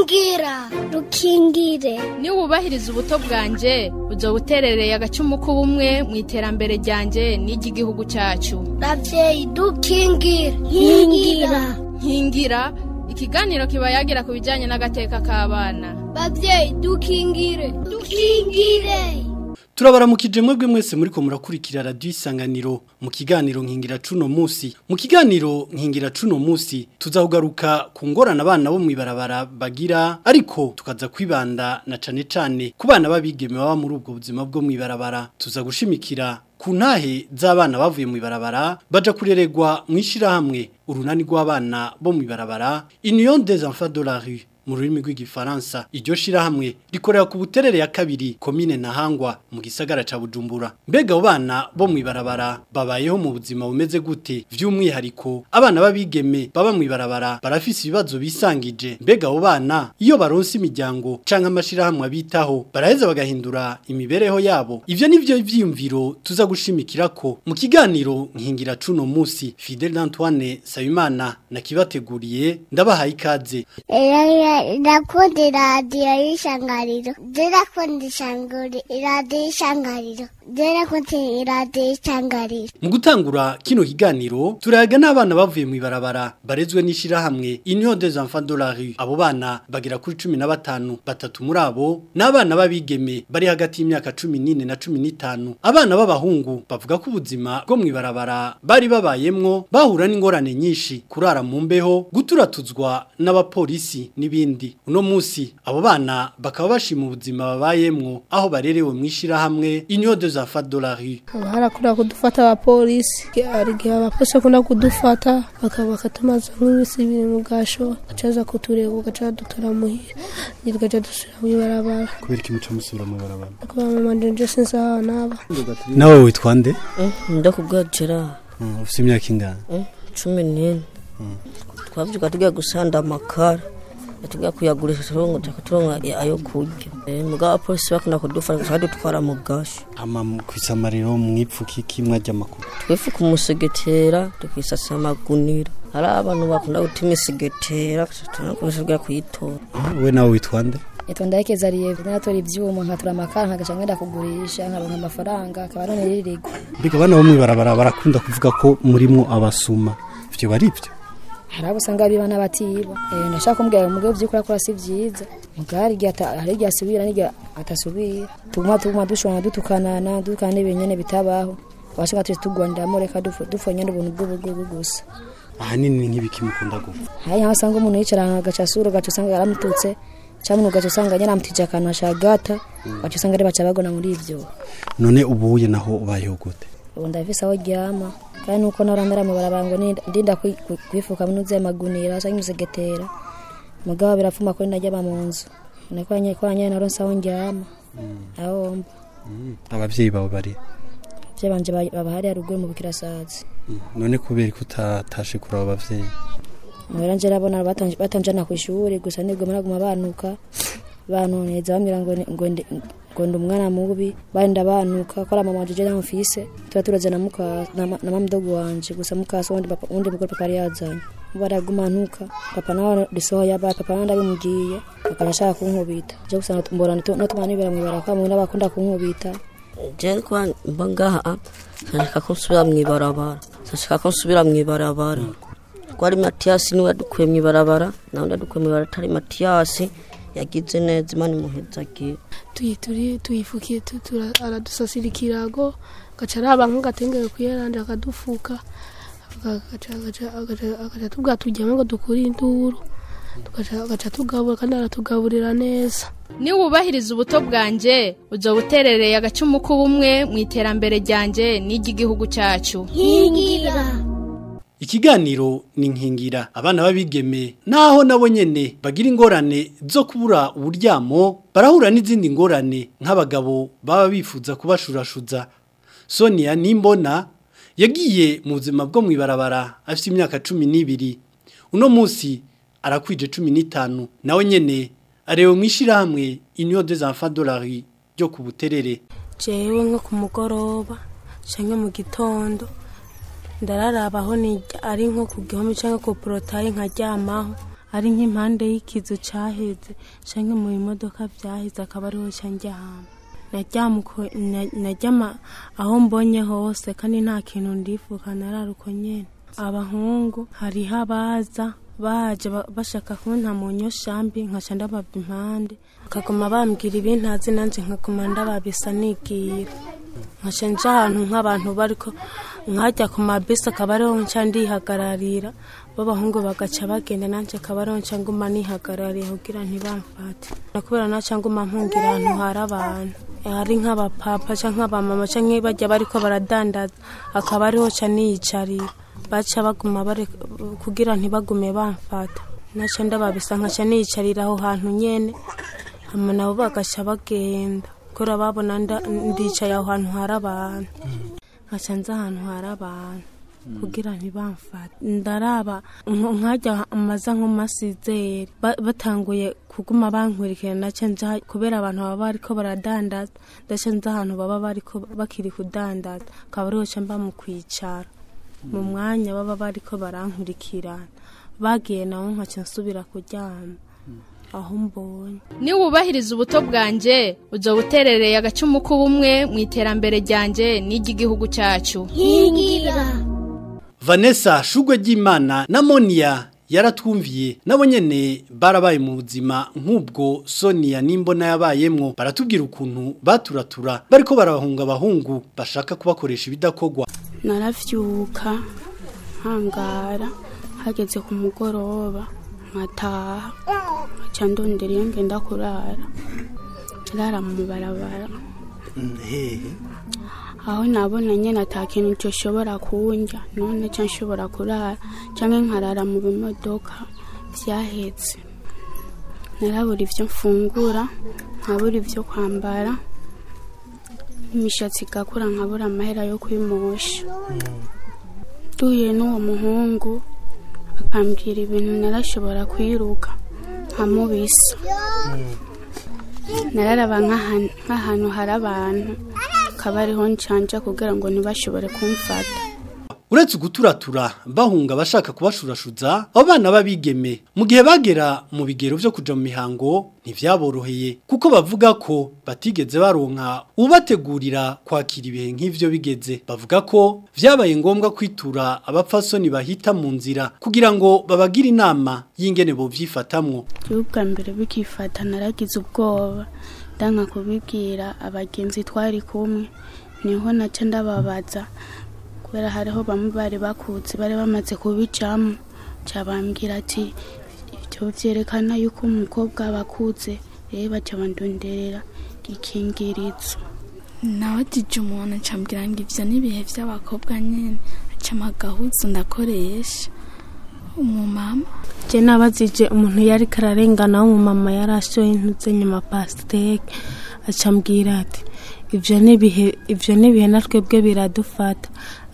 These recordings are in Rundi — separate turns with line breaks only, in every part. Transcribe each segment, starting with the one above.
rukingira rukingire
niba wubahiriza ubuto bwanjye uzoba uterereye agacumu k'ubumwe mu iterambere ryanjye n'iry'igihugu cyacu
ravyeyi dukingire nkingira
nkingira ikiganiro kiba yagira ku bijyanye n'agateka k'abana
bavyeyi dukingire dukingire
turabaramukije mwebwe mwese muriko murakurikira radio isanganiro mu kiganiro nkingira cuno musi mu kiganiro nkingira cuno musi tuzahugaruka ku ngorana abana bo mwibarabara bagira ariko tukaza kwibanda na cane cane ku bana babigeme baba muri ubwo buzima bwo mwibarabara tuza gushimikira ku ntahe z'abana bavuye mu ibarabara baja kureregwa mu ishirahamwe urunani rw'abana bo mu ibarabara Union des enfants de la rue mu rurimi rw'igifaransa iryo shirahamwe rikorera ku buterere ya kabiri komine Ntahangwa mu gisagara ca Bujumbura mbega abo bana bo mu ibarabara babayeho mu buzima bumeze gute vy'umwihariko abana babigeme baba mu ibarabara barafise ibibazo bisangije mbega abo bana iyo baronse imiryango canke amashirahamwe abitaho baraheza bagahindura imibereho yabo ivyo nivyo vyiyumviro tuza gushimikirako mu kiganiro nkingira cuno musi Fidel Antoine Sayimana nakibateguriye ndabahaye ikaze
ndakunda iradiyo y'ishangariro ndakunda iradiyo y'ishangariro ndakunda iradiyo y'ishangariro
mu gutangura kino kiganiro turayaga n'abana bavuye mu ibarabara barezwe n'ishirahamwe Union des enfants de la rue abo bana bagera kuri 15 batatu muri abo n'abana babigeme bari hagati y'imyaka 14 na 15 abana b'abahungu bavuga ko ubuzima bwo mu ibarabara bari babayemwo bahura n'ingorane nyinshi kurara mu mbeho guturatuzwa n'abapolisi n'ibindi uno musi abo bana bakaba bashima ubuzima babayemwo aho barerewe mu ishirahamwe Union des enfants de la rue
barakunda kudufata abapolisi hari igihe abapolisi bakunda kudufata bakaba bakatumaza nk'ibisi biri mu gasho gacaza kutureba ugaca dutora muhira tugaca dusubira mu ibarabara
kubera iki muca musubira mu ibarabara
kuba mama nje sinzi aho naba
nawe witwa nde
ndakubwacira
ufite imyaka ingana
cumi n'ine twavuga tugiye gusanda amakara tugiye kuyagurisha turongo turongo ayo kurya mugabo abapolisi bakunda kudufasha gusa dutwara mu gashi
ama kwisamariro mwipfuka iki mwajya amakuru
twifuka umusegetera tukisasa amagunira hari abantu bakunda gutuma isigetera tunakoresha kuyitora
we nawe witwa nde
Etonda yake zariye natora ivyuma nkatura amakara nkagaca ngenda kugurisha nkaronka amafaranga akaba none ririgwa
mbega abana bo mwibarabara barakunda kuvuga ko murimo abasuma ivyo bari ivyo
hari abo usanga biba n'abatiba eh ndashaka kumbwira umugabo vy'ukuri akora si vyiza mugari igihe hari igihe asubira n'igihe atasubira tuguma tuguma dushobora dutukanana dukana n'ibinyene bitabaho washaka tuje tugwaniramo reka dufonye n'ubuntu bw'ubugugu gusa
ahanini nk'ibiki mukunda gupfa
hari aho usanga umuntu yicara agaca asura ugaca usanga yaramututse cyangwa ugaca usanga nyine amutije akantu ashagata ugaca usanga ari baca bagona muri ivyo
none ubuye naho ubayeho gute
ubu ndafise aho ryama kandi nuko narandara mu barabara ngo ndinda kwifuka munuze magunira cyangwa imisegetera mugabo birapfuma ko ndajya mu nzu niko nyine naronse aho ndyama aho mba
abavyeyi bawe bari
abavyeyi banje baba hariya ruguru mu bukirasazi
none kubera ko utatashe kuri abo bavyeyi
mwera nje rabona batanjana ku ishuri gusa nibwo maraguma banuka banoneza bambwira ngo ngo ngo ndi umwana mubi bandi banuka ko ari mama wanje na mfise tuba turaza na muka na mamdogo wanje gusa mukasa wundi papa wundi mugore papa yari yazanye baraguma ntuka papa nawe risohoye aba papa nawe ndabimugiye akabashaka kunkubita je gusa mbora no tumana nibera mu baraka mu n'abakunda kunkubita
je kwa mba ngaha nshaka ko nsubira mu ibarabara nshaka ko nsubira mu ibarabara twari matiyasi niwe yadukuye mu ibarabara nawe ndadukuye mu ibarabara atari matiyasi yagize neza imana imuhezagiye
tuyituri tuyifukiye aradusasira ikirago gaca araba nk'agatengere kuyerandi akadufuka agaca tubwa tujyamo ngo dukure induru agaca tugabura kandi aratugaburira neza
niba wubahiriza ubuto bwanjye uzoba uterereye agacumu k'ubumwe mu iterambere ryanjye n'iry'igihugu cyacu
nkingira
Ikiganiro ni nkingira abana babigeme naho nabo nyene bagira ingorane zo kubura uburyamo barahura n'izindi ngorane nk'abagabo baba bifuza kubashurashuza Sonia Nimbona yagiye mu buzima bwo mwibarabara afite imyaka 12 uno munsi arakwije 15 nawe nyene arewe mwishirahamwe Union des enfants de la rue ryo ku buterere
jewe nko ku mugoroba canke mu gitondo ndararabaho ni ari nko ku gihome cyangwa ku porotayi nkaryamaho
ari nk'impande y'ikizu cyaheze cyangwa mu bimodoka byaheze akaba ariho cyanjyama naryama aho mbonye hose kandi nta kintu ndifuka nararuko nyine abahungu hariho abaza baje bashaka kunta mu nyoshambi nkaca ndababa impande bakaguma bambwira ibintazi nanjye nkaguma ndababisa nigira nkaca nja ahantu nk'abantu bariko nkajya ku mabisi akaba ariho nca ndihagararira b'abahungu bagaca bagenda nanjye akaba ariho nca nguma nihagarariye kugira ntibamfate kubera naca nguma mpungira ahantu hari abantu hari nk'abapapa cyangwa nk'abamama cyangwa bajya bariko baradandaza akaba ariho ca niyicarira baca baguma bare kugira ntibagume bamfata naca ndababisa nkaca niyicarira aho hantu nyene hama nabo bagaca bagenda kubera babona ndicaye aho hantu hari abantu nkaca nza ahantu hari abantu kugira ntibamfate ndaraba nkajya amaza nk'umasizeri batanguye kuguma bankurikira naca nja kubera abantu baba bariko baradandaza ndaca nza ahantu baba bariko bakiri kudandaza akaba ariho ca mba mu kwicara mu mwanya baba bariko barankurikirana bagiye nawe nkaca nsubira kuryama aho mbonye
niwubahiriza ubuto bwanjye ujya buterereye agacumu k'ubumwe mu iterambere ryanjye n'iry'igihugu cyacu
nkingira
vanessa shugwe ry'imana na moniya yaratwumviye nabo nyene barabaye mu buzima nk'ubwo sonia n'imbona yabayemwo baratubwira ukuntu baturatura bariko barabahunga abahungu bashaka kubakoresha ibidakorwa
naravyuka nkangara hageze ku mugoroba nkataha nkaca ndondera iyo ngenda kurara rara mu barabara aho nabona nyene ata kintu coshobora kunja none ca nshobora kurara canke nkarara mu bimodoka vyahetse narabura ivyo mfungura nkabura ivyo kwambara imishatsi igakura nkabura amahera yo kwimosha duhuye n'uwo muhungu akambwira ibintu narashobora kwiruka nkamubisa nararaba nk'ahantu hari abantu akaba ariho ncanja kugira ngo ntibashobore kumfata
uretse guturatura bahunga bashaka kubashurashuza abo bana babigeme mu gihe bagera mu bigero byo kuja mu mihango ntivyaboroheye kuko bavuga ko batigeze baronka ubategurira kwakira ibihe nk'ivyo bigeze bavuga ko vyabaye ngombwa kwitura abapfasoni bahita mu nzira kugira ngo babagire inama y'ingene bovyifatamwo
bwa mbere bikifata naragize ubwoba ndanka kubibwira abagenzi twari kumwe niho naca ndababaza kubera hariho bamwe bari bakutse bari bamaze kubicamo cabambwira ati ibyo vyerekana yuko umukobwa abakutse rero baca bandonderera gikingirizo
nawatije umuntu ncambwira ngo ivyo n'ibihe vy'abakobwa nyene acama agahuzu ndakoresha umumama
je nabazije umuntu yari kararengana w'umumama yari ashoye intuze nyuma pasteke acambwira ati ivyo nibihe ivyo nibihe natwebwe biradufata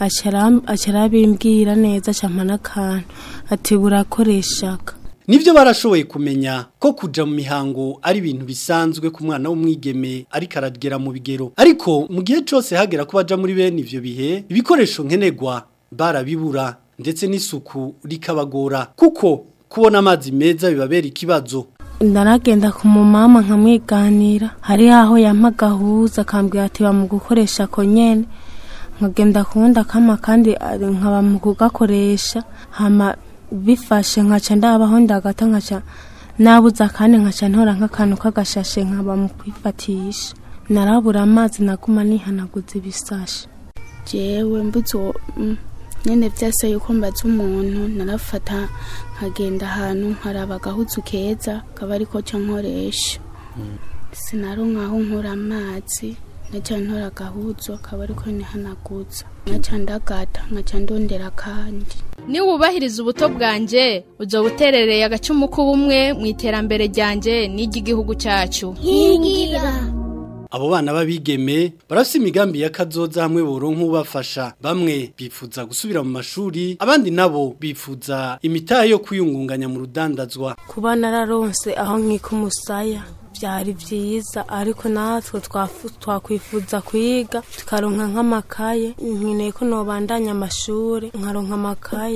acarabimbwira neza campa n'akantu ati burakoreshaka
Nivyo barashoboye kumenya ko kuja mu mihango ari ibintu bisanzwe ku mwana w'umwigeme ariko aragera mu bigero ariko mu gihe cose hagera ko baja muri bene ivyo bihe ibikoresho nkenerwa barabibura ndetse n'isuku rikabagora kuko kubona amazi meza bibabera ikibazo
ndaragenda ku mumama nkamwiganira hari aho yampa gahuza akambwira ati ba mu gukoresha ko nyene nkagenda kuwundi akama kandi nkaba mu kugakoresha hama bifashe nkaca ndabaho ndagata nkaca nabuze akandi nkaca ntora nk'akantu k'agashashe nkaba mu kwifatisha narabura amazi naguma nihanaguza ibisashe
jewe mbuze uwo mm, nyene vyase yuko mbaza umuntu narafata nkagenda ahantu nkaraba agahuzu keza kaba ariko ca nkoresha sinaronka aho nkura amazi naca ntora agahuzu akaba ariko nihanaguza nkaca ndagata nkaca ndondera kandi
niwubahiriza ubuto bwanjye ujya buterereye agacumu k'ubumwe mu iterambere ryanjye n'iry'igihugu cyacu
nkingira
Abo bana babigeme barafise imigambi y'akazoza hamwe boronka ubafasha bamwe bifuza gusubira mu mashuri abandi nabo bifuza imitahe yo kwiyungunganya mu rudandazwa
kuba nararonse aho nkika umusaya byari byiza ariko natwe twafu- twakwifuza kwiga tukaronka nk'amakaye nkeneye ko nobandanya amashuri nkaronka amakaye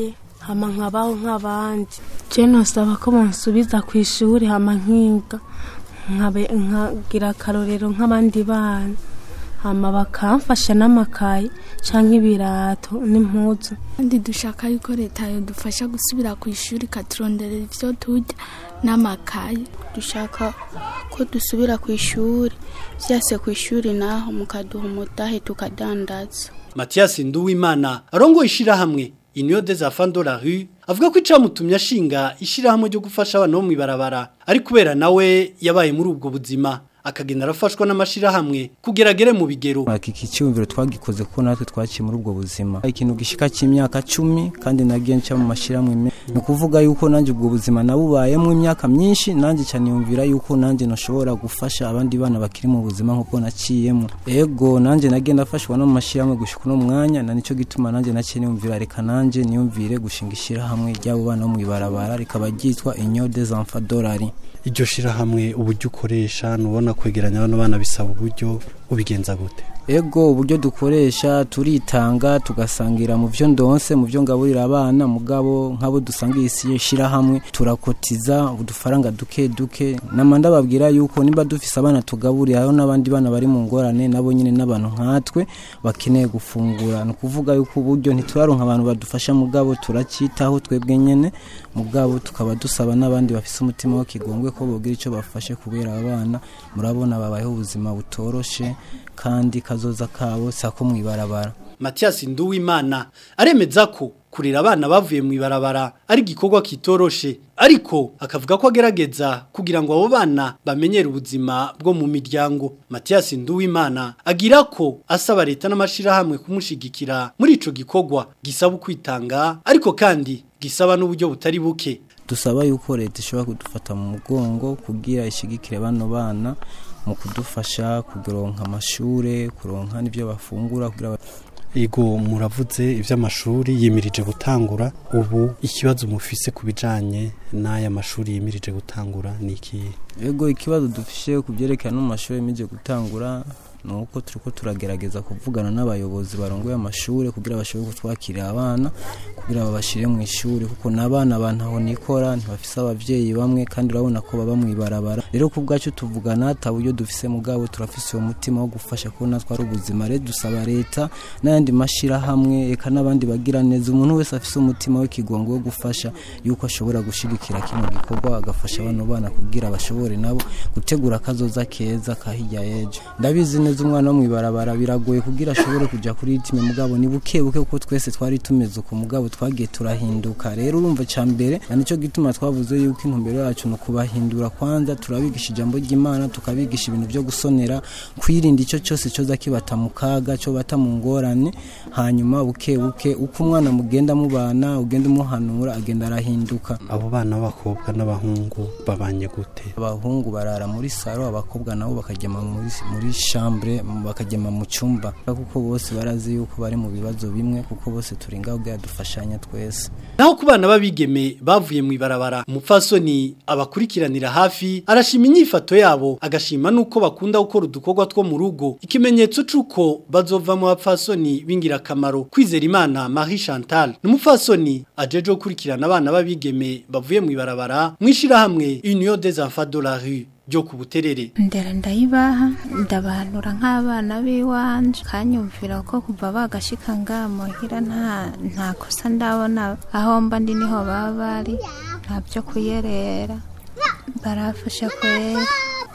hama nkabaho nk'abandi je nosaba ko bansubiza ku ishuri hama nkiga nkabe- nkagira akarorero nk'abandi bana hama bakamfasha n'amakaye canke ibirato n'impuzu
kandi dushaka yuko leta yadufasha gusubira ku ishuri ikaturonderera ivyo turya n'amakaye
dushaka ko dusubira ku ishuri vyase ku ishuri naho mukaduha umutahe tukadandaza
Mathias Nduwimana arongo ishirahamwe Union des enfants de la rue avuga ko icamutumye ashinga ishirahamwe ryo gufasha abana bo mwibarabara ari kubera nawe yabaye muri ubwo buzima akagenda arafashwa n'amashirahamwe kugeragere mu bigero
iki cyumviro twagikoze ko natwe twaciye muri ubwo buzima ikintu gishika cy'imyaka cumi kandi nagiye nca mu mashyirahamwe me ni ukuvuga yuko nanjye ubwo buzima nabubayemo imyaka myinshi nanjye cyane yumvira yuko nanjye nashobora gufasha abandi bana bakiri mu buzima nk'uko naciyemo ego nanjye nagiye ndafashwa no mu mashyirahamwe gushika uno mwanya na nicyo gituma nanjye naciye niyumvira reka nanjye niyumvire gushinga ishyirahamwe ry'abo bana bo mu ibarabara rikaba ryitwa inyo des enfants dolari
iryo shirahamwe uburyo ukoresha nubona kwegeranya bano bana bisaba uburyo ubigenza gute
ego uburyo dukoresha turitanga tugasangira mu byo ndonse mu byo ngaburira abana mugabo nk'abo dusangiye isi shirahamwe turakotiza udufaranga duke duke namanda babwira yuko niba dufise abana tugaburira hariho n'abandi bana bari mu ngorane nabo nyine n'abantu nkatwe bakeneye gufungura ni ukuvuga yuko uburyo ntituraronka abantu badufasha mugabo turacitaho twebwe nyene mugabo tukaba dusaba n'abandi bafise umutima wo kigongwe ko bogira icyo bafashe kubera abana murabona babayeho ubuzima butoroshe kandi kazoza kabo sako mwibarabara
Mathias Nduwimana aremeza ko kurera abana bavuye mu ibarabara ari igikorwa kitoroshe ariko akavuga ko agerageza kugira ngo abo bana bamenyere ubuzima bwo mu miryango Mathias Nduwimana agira ko asaba leta n'amashirahamwe kumushigikira muri ico gikorwa gisaba kwitanga ariko kandi gisaba n'uburyo butari buke
dusaba yuko leta ishobora kudufata mu mugongo kugira ishigikire bano bana mu kudufasha kuronka amashure kuronka n'ibyo bafungura kugira
Ego muravuze ivy'amashuri yimirije gutangura ubu ikibazo mufise kubijanye n'aya mashuri yimirije gutangura niki
ego ikibazo dufishe ku byerekana mu mashuri yimije gutangura nuko turiko turagerageza kuvugana n'abayobozi barongoye amashure kugira bashobore kutwakirira abana kugira babashire mu ishuri kuko n'abana bantaho nikora ntibafise abavyeyi bamwe kandi urabona ko baba mu ibarabara rero ku bwacu tuvugana ata buryo dufise mugabo turafise uwo mutima wo gufasha ko natwe ari ubuzima rero dusaba leta n'ayandi mashirahamwe eka n'abandi bagira neza umuntu wese afise umutima w'ikigongo wo gufasha yuko ashobora gushigikira kino gikorwa agafasha bano bana kugira bashobore nabo gutegura akazoza keza kahirya yejo ndabizi neza umwana wo mwibarabara biragoye kugira ashobore kuja kuri ritime mugabo ni buke buke kuko twese twari tumeze uko mugabo twagiye turahinduka rero urumva ca mbere na nico gituma twavuze yuko intumbero yacu ni ukubahindura kwanza turabigisha ijambo ry'imana tukabigisha ibintu byo gusonera kwirinda ico cyose coza kibata mu kaga cyo bata mu ngorane hanyuma buke buke uko umwana mugenda mubana ugenda umuhanura agenda arahinduka
abo bana b'abakobwa n'abahungu babanye gute
abahungu barara muri saro abakobwa nabo bakagema muri muri chambre bakagema mu cyumba kuko bose barazi yuko bari mu bibazo bimwe kuko bose turi ngaho bwa dufashanya twese
naho ku bana b'abigeme bavuye mu ibarabara umupfasoni abakurikiranira hafi arashima inyifato yabo agashima nuko bakunda gukora udukorwa two mu rugo ikimenyetso c'uko bazova mu bapfasoni b'ingirakamaro kwizera imana Marie Chantal n'umupfasoni ajeje gukurikirana abana b'abigeme bavuye mu ibarabara mwishirahamwe Union des enfants de la rue ryo ku buterere
ndera ndayibaha ndabahanura nk'abana b'iwanje kanyumvira ko kuva bagashika ngaha muhira nta nta kosa ndabona aho mba ndi niho baba bari nta byo kuyerera barafasha kwera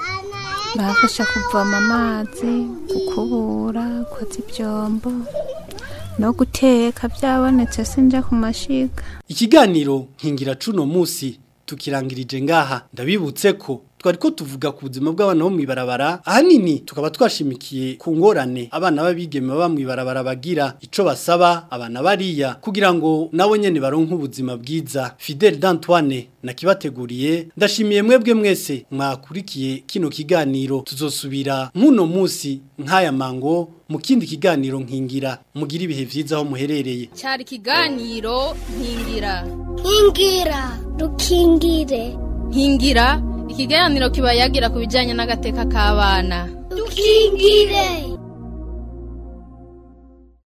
barafasha kuvoma amazi gukubura koza ibyombo no guteka byabonetse sinja ku mashiga
ikiganiro nkingira cuno musi tukirangirije ngaha ndabibutse ko twari ko tuvuga ku buzima bw'abana bo mwibarabara ahanini tukaba twashimikiye ku ngorane abana b'abigeme baba mwibarabara bagira ico basaba abana bariya kugira ngo nabo nyene baronke ubuzima bwiza Fidel d'Antoine nakibateguriye ndashimiye mwebwe mwese mwakurikiye kino kiganiro tuzosubira muno musi nk'aya mango mu kindi kiganiro nkingira mugira ibihe vyiza aho muherereye
cyari ikiganiro nkingira
nkingira dukingire
nkingira ikiganiro kiba yagira ku bijyanye n'agateka k'abana
dukingire